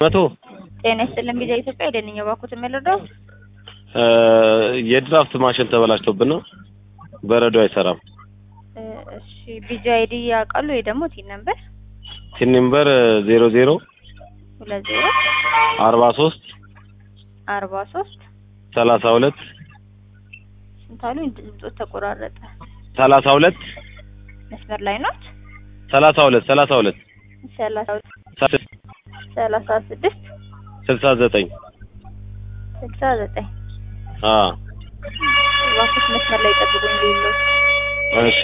መቶ ጤና ይስጥልን ቪዛ ኢትዮጵያ የደንኛ ባኩት የምልረዳው የድራፍት ማሽን ተበላሽቶብን ነው። በረዶ አይሰራም። እሺ ቪዛ አይዲ ያውቃሉ ወይ ደግሞ ቲን ነምበር ቲን ነምበር ዜሮ ዜሮ ሁለት ዜሮ አርባ ሶስት አርባ ሶስት ሰላሳ ሁለት ስንት አሉ? ድምፆት ተቆራረጠ። ሰላሳ ሁለት መስመር ላይ ናት። ሰላሳ ሁለት ሰላሳ ሁለት ሰላሳ ሰላሳ ስድስት ስልሳ ዘጠኝ ስልሳ ዘጠኝ አ ባኩት መስመር ላይ ጠብቁኝ ሌሎች እሺ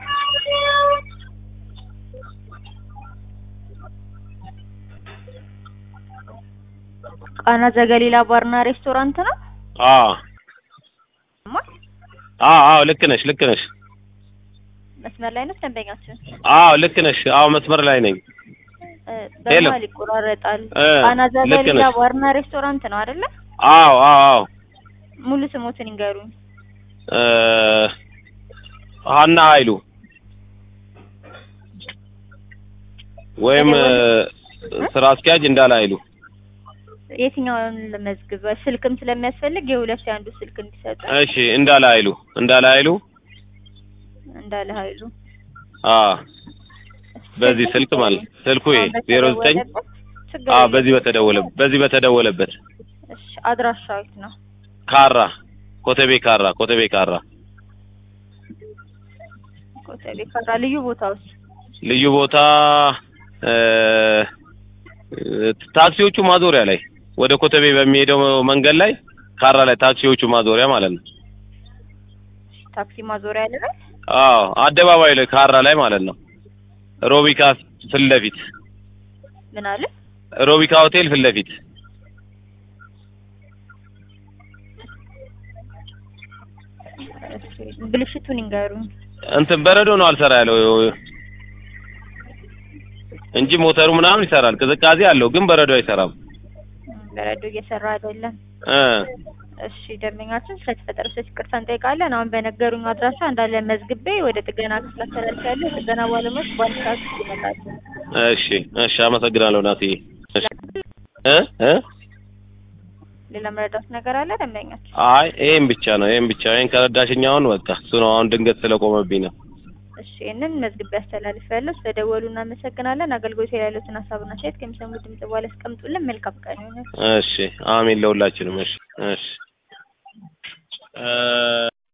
ቃና ዘገሊላ ባርና ሬስቶራንት ነው። አ ማ አ አዎ ልክ ነሽ ልክ ነሽ። መስመር ላይ ነው ደንበኛችን። አዎ ልክ ነሽ። አዎ መስመር ላይ ነኝ። እ ሄሎ። በመሀል ይቆራረጣል። እ ቃና ልክ ዘገሊላ ነሽ። ባርና ሬስቶራንት ነው አይደለ? አዎ አዎ አዎ ሙሉ ስሞትን ይንገሩኝ። እ ሀና ኃይሉ ወይም እ ስራ አስኪያጅ እንዳለ ኃይሉ የትኛውን ለመዝግብ ስልክም ስለሚያስፈልግ የሁለት የአንዱ ስልክ እንዲሰጡ እሺ እንዳለ ኃይሉ እንዳለ ኃይሉ እንዳለ ኃይሉ አ በዚህ ስልክ ማለት ነው። ስልኩ ይሄ ዜሮ ዘጠኝ ችግር አ የለም። በዚህ በተደወለ በዚህ በተደወለበት እሺ አድራሻው የት ነው? ካራ ኮተቤ ካራ ኮተቤ ካራ ኮተቤ ካራ ልዩ ቦታውስ? ልዩ ቦታ እ ታክሲዎቹ ማዞሪያ ላይ ወደ ኮተቤ በሚሄደው መንገድ ላይ ካራ ላይ ታክሲዎቹ ማዞሪያ ማለት ነው። ታክሲ ማዞሪያ ያለበት አዎ አደባባይ ላይ ካራ ላይ ማለት ነው። ሮቢካ ፊት ለፊት ምን አለ? ሮቢካ ሆቴል ፊት ለፊት እሺ ብልሽቱን ይንገሩኝ። እንትን በረዶ ነው አልሰራ ያለው እንጂ ሞተሩ ምናምን ይሰራል። ቅዝቃዜ አለው ግን በረዶ አይሰራም። በረዶ እየሰራ አይደለም። እ እሺ ደንበኛችን ስለተፈጠረ ስህተት ይቅርታ እንጠይቃለን። አሁን በነገሩኝ አድራሻ እንዳለ መዝግቤ ወደ ጥገና ክፍል አስተላልፋለሁ። የጥገና ባለሙያዎች በአንድ ሰዓት ውስጥ ይመጣሉ። እሺ እሺ፣ አመሰግናለሁ ናትዬ። እሺ እ እ ሌላ መረዳት ነገር አለ ደንበኛችን? አይ ይሄን ብቻ ነው ይሄን ብቻ ይሄን ከረዳሽኝ አሁን በቃ እሱ ነው። አሁን ድንገት ስለቆመብኝ ነው። እሺ ይህንን መዝግቤ አስተላልፋለሁ። ስለደወሉ እናመሰግናለን። አገልግሎት ላይ ያሉትን ሀሳብና አስተያየት ከሚሰሙ ድምጽ በኋላ ያስቀምጡልን። መልካም ቀን ይሁን። እሺ አሜን ለሁላችንም። እሺ እሺ እ